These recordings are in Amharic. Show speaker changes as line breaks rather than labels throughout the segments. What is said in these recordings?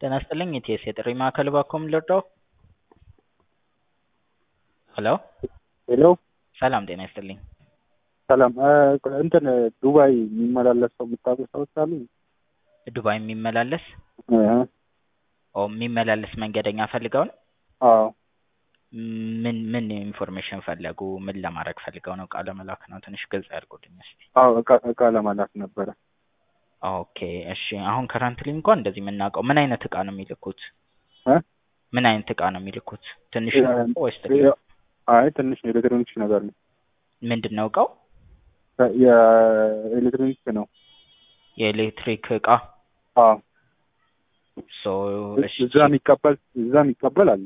ጤና ይስጥልኝ ኢቲኤስ የጥሪ ማዕከል እባክዎ ምን ልርዳዎ? ሄሎ
ሄሎ
ሰላም ጤና ይስጥልኝ።
ሰላም እንትን ዱባይ የሚመላለስ ሰው የምታውቁ ሰዎች አሉ?
ዱባይ የሚመላለስ
እ
ኦ የሚመላለስ መንገደኛ ፈልገው ነው?
አዎ
ምን ምን ኢንፎርሜሽን ፈለጉ? ምን ለማድረግ ፈልገው ነው? እቃ ለመላክ ነው? ትንሽ ግልጽ ያድርጉልኝ እስኪ።
አዎ እቃ እቃ ለመላክ ነበረ።
ኦኬ እሺ አሁን ከረንትሊ እንኳን እንደዚህ የምናውቀው ምን አይነት እቃ ነው የሚልኩት?
እ
ምን አይነት እቃ ነው የሚልኩት? ትንሽ
ያ-
ነው ወይስ ትልቅ?
ያ- አይ ትንሽ ነው ኤሌክትሮኒክስ ነገር ነው።
ምንድን ነው እቃው?
የኤሌክትሮኒክስ ነው።
የኤሌክትሪክ እቃ
አዎ
ሶ እሺ
እዛ የሚቀበል እዛ የሚቀበል አለ።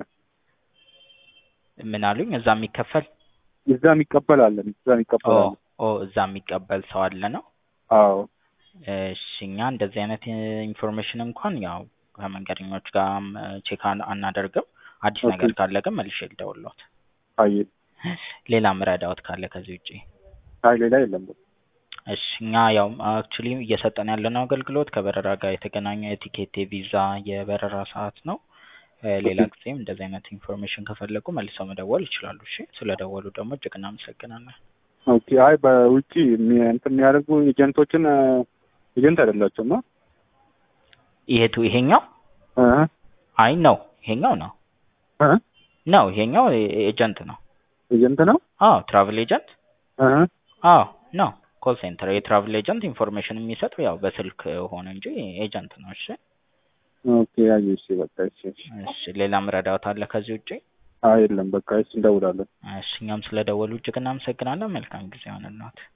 ምን አሉኝ? እዛ የሚከፈል
እዛ የሚቀበል አለ። እዛ
ኦ
የሚቀበል አለ።
ኦ እዛ የሚቀበል ሰው አለ ነው?
አዎ
እሺ እኛ እንደዚህ አይነት ኢንፎርሜሽን እንኳን ያው ከመንገደኞች ጋር ቼክ አናደርግም። አዲስ
ኦኬ።
ነገር ካለ ግን መልሼ ልደውልዎት።
አይ
ሌላ ምረዳዎት ካለ ከዚህ ውጪ?
አይ ሌላ የለም።
እሺ እኛ ያው አክቹሊ እየሰጠን ያለነው አገልግሎት ከበረራ ጋር የተገናኘ የቲኬት፣ የቪዛ፣ የበረራ ሰዓት ነው። እ ሌላ
ኦኬ።
ጊዜም እንደዚህ አይነት ኢንፎርሜሽን ከፈለጉ መልሰው መደወል ይችላሉ። እሺ ስለደወሉ ደግሞ እጅግ እናመሰግናለን።
ኦኬ። አይ በውጪ የሚ- እንትን የሚያደርጉ ኤጀንቶችን ኤጀንት አይደላቸውም አ
ይሄቱ ይሄኛው
እ
አይ ነው ይሄኛው ነው
እ
ነው ይሄኛው ኤጀንት ነው።
ኤጀንት ነው።
አዎ ትራቭል ኤጀንት
እ
አዎ ነው ኮል ሴንተር የትራቭል ኤጀንት ኢንፎርሜሽን የሚሰጥ ያው በስልክ ሆነ እንጂ ኤጀንት ነው። እሺ
ኦኬ። አይ እሺ በቃ እሺ እሺ።
እሺ ሌላ ምረዳዎት አለ ከዚህ ውጪ?
አይ የለም በቃ እሺ እንደውላለን።
እሺ እኛም ስለደወሉ እጅግ እናመሰግናለን። መልካም ጊዜ ይሆንልዎት።